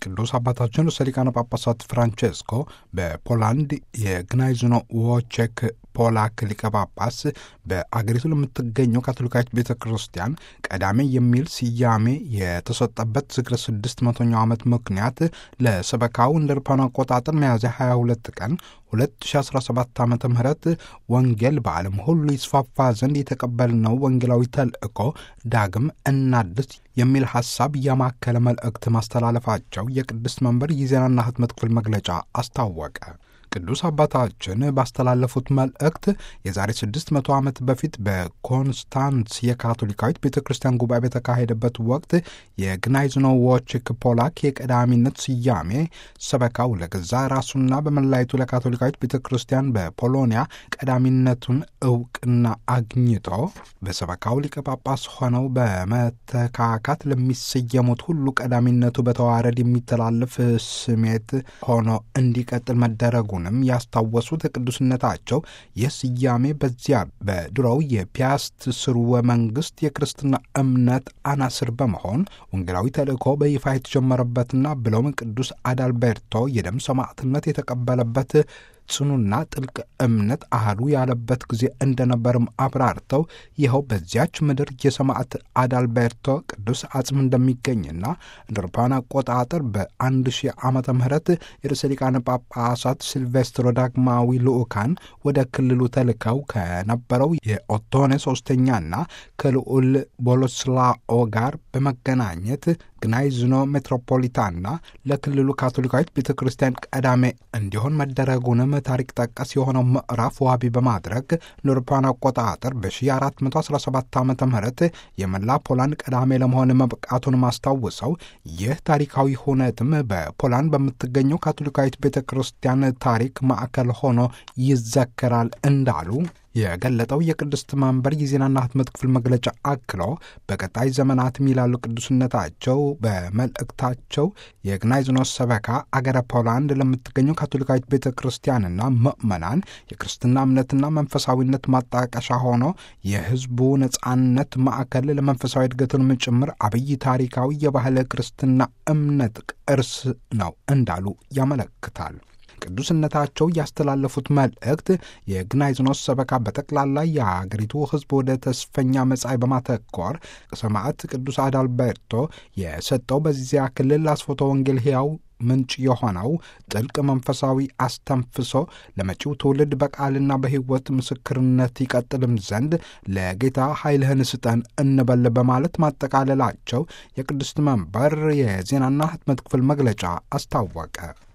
ቅዱስ አባታችን ርዕሰ ሊቃነ ጳጳሳት ፍራንቼስኮ በፖላንድ የግናይዝኖ ዎቼክ ፖላክ ሊቀ ጳጳስ በአገሪቱ ለምትገኘው ካቶሊካዊት ቤተ ክርስቲያን ቀዳሜ የሚል ስያሜ የተሰጠበት ዝክረ ስድስት መቶኛው ዓመት ምክንያት ለሰበካው እንደ አውሮፓውያን አቆጣጠር ሚያዝያ 22 ቀን 2017 ዓ ም ወንጌል በዓለም ሁሉ ይስፋፋ ዘንድ የተቀበልነው ወንጌላዊ ተልእኮ ዳግም እናድስ የሚል ሐሳብ ያማከለ መልእክት ማስተላለፋቸው የቅድስት መንበር የዜናና ሕትመት ክፍል መግለጫ አስታወቀ። ቅዱስ አባታችን ባስተላለፉት መልእክት የዛሬ 600 ዓመት በፊት በኮንስታንስ የካቶሊካዊት ቤተ ክርስቲያን ጉባኤ በተካሄደበት ወቅት የግናይዝኖ ዎችክ ፖላክ የቀዳሚነት ስያሜ ሰበካው ለገዛ ራሱና በመላይቱ ለካቶሊካዊት ቤተ ክርስቲያን በፖሎኒያ ቀዳሚነቱን እውቅና አግኝቶ በሰበካው ሊቀ ጳጳስ ሆነው በመተካካት ለሚሰየሙት ሁሉ ቀዳሚነቱ በተዋረድ የሚተላለፍ ስሜት ሆኖ እንዲቀጥል መደረጉ ም ያስታወሱት ቅዱስነታቸው ይህ ስያሜ በዚያ በድሮው የፒያስት ስርወ መንግስት የክርስትና እምነት አናስር በመሆን ወንጌላዊ ተልእኮ በይፋ የተጀመረበትና ብለውም ቅዱስ አዳልቤርቶ የደም ሰማዕትነት የተቀበለበት ጽኑና ጥልቅ እምነት አህሉ ያለበት ጊዜ እንደነበርም አብራርተው ይኸው በዚያች ምድር የሰማዕት አዳልቤርቶ ቅዱስ አጽም እንደሚገኝና እንደ አውሮፓውያን አቆጣጠር በአንድ ሺህ ዓመተ ምህረት የርዕሰ ሊቃነ ጳጳሳት ሲልቬስትሮ ዳግማዊ ልዑካን ወደ ክልሉ ተልከው ከነበረው የኦቶኔ ሶስተኛና ከልዑል ቦሎስላኦ ጋር በመገናኘት ግናይዝኖ ሜትሮፖሊታና ለክልሉ ካቶሊካዊት ቤተ ክርስቲያን ቀዳሜ እንዲሆን መደረጉንም ታሪክ ጠቀስ የሆነው ምዕራፍ ዋቢ በማድረግ ለአውሮፓውያን አቆጣጠር በ1417 ዓ ም የመላ ፖላንድ ቀዳሜ ለመሆን መብቃቱን ማስታውሰው ይህ ታሪካዊ ሁነትም በፖላንድ በምትገኘው ካቶሊካዊት ቤተ ክርስቲያን ታሪክ ማዕከል ሆኖ ይዘከራል እንዳሉ የገለጠው የቅድስት መንበር የዜናና ሕትመት ክፍል መግለጫ አክሎ በቀጣይ ዘመናትም ይላሉ ቅዱስነታቸው በመልእክታቸው የግናይዝኖስ ሰበካ አገረ ፖላንድ ለምትገኘው ካቶሊካዊት ቤተ ክርስቲያንና ምዕመናን የክርስትና እምነትና መንፈሳዊነት ማጣቀሻ ሆኖ የሕዝቡ ነጻነት ማዕከል ለመንፈሳዊ እድገቱንም ጭምር አብይ ታሪካዊ የባህል ክርስትና እምነት ቅርስ ነው እንዳሉ ያመለክታል። ቅዱስነታቸው ያስተላለፉት መልእክት የግናይዝኖስ ሰበካ በጠቅላላ የአገሪቱ ሕዝብ ወደ ተስፈኛ መጻኢ በማተኮር ሰማዕት ቅዱስ አዳልቤርቶ የሰጠው በዚያ ክልል አስፎቶ ወንጌል ሕያው ምንጭ የሆነው ጥልቅ መንፈሳዊ አስተንፍሶ ለመጪው ትውልድ በቃልና በሕይወት ምስክርነት ይቀጥልም ዘንድ ለጌታ ኃይልህን ስጠን እንበል በማለት ማጠቃለላቸው የቅድስት መንበር የዜናና ሕትመት ክፍል መግለጫ አስታወቀ።